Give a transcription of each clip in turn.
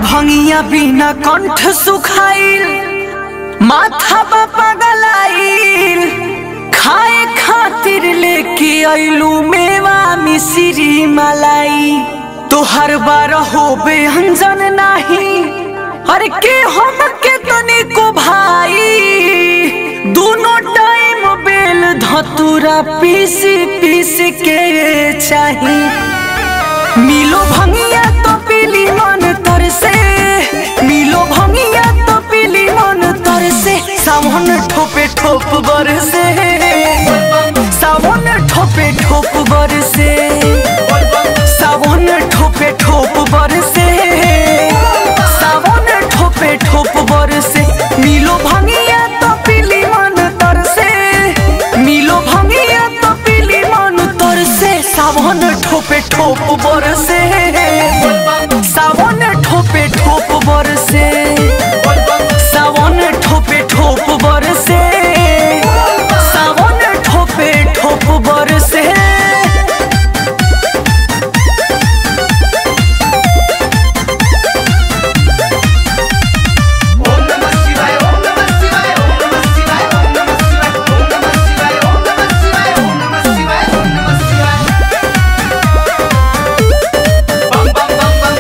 भंगिया बिना कंठ सुखाइल माथा बा पगलाइल खाए खातिर लेके अइलू मेवा मिश्री मलाई तोहर बार होबे अंजन नाही अरे के हम के तनिको भाई दोनों टाइम बेल धतुरा पीस पीस के चाही मिलो भंगिया तो पीली मन तर से मिलो भंगिया तो पीली मन तर से सावन ठोपे ठोप बर से सावन ठोपे ठोप बर से सावन ठोपे ठोप बर से सावन ठोपे ठोप बर से मिलो भंगिया तो पीली मन तर से मिलो भंगिया तो पीली मन तर से सावन ठोपे ठोप बर से सावन ठोपे ठोप बर से सावन ठोपे ठोप बर से सावन ठोपे ठोप बर से ओम नमः शिवाय ओम नमः शिवाय ओम नमः शिवाय ओम नमः शिवाय ओम नमः शिवाय ओम नमः शिवाय ओम नमः शिवाय ओम नमः शिवाय बम बम बम बम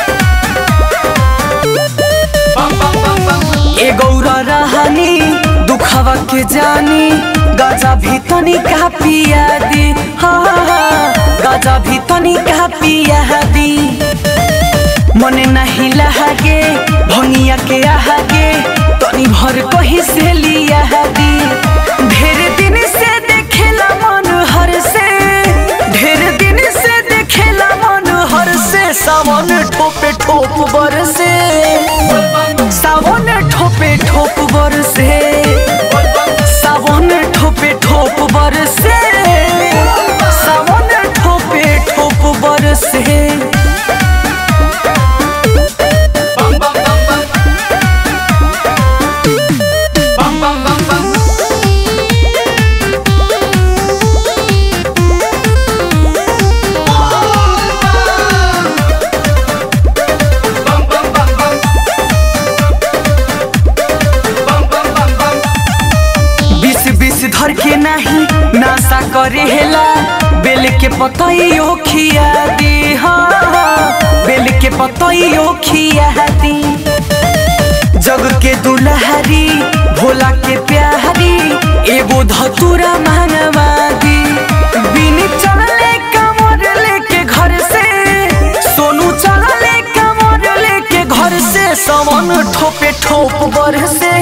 बम बम बम बम ए गौरा रहानी दुखवा के जानी गाजा भी तनी का पिया दी हाँ हाँ, हाँ, गाजा भी तनी का पिया दी मने नहीं लहागे भंगिया के आहागे तनी भर कहीं से लिया दी ढेर दिन से देखेला मन हर से ढेर दिन से देखेला मन हर से सावन ठोपे ठोप बर से सावन ठोपे ठोप बर से सावन ठोपे ठोप बर से सावन ठोपे ठोप बर से बम बम बम बम बम बम बम बम बम बम बम बम बम बम बम बम बीस बीस धर के नहीं नासा करे हेला बेल के पतइयो खिया दी हाँ हाँ, बेल के पतइयो खिया दी जग के दुलहरी भोला के प्यारी एगो धतुरा मांगवा दी बिन चढ़ले कमर लेके घर से सोनू चढ़ले कमर लेके घर से सवन ठोपे ठोप बर से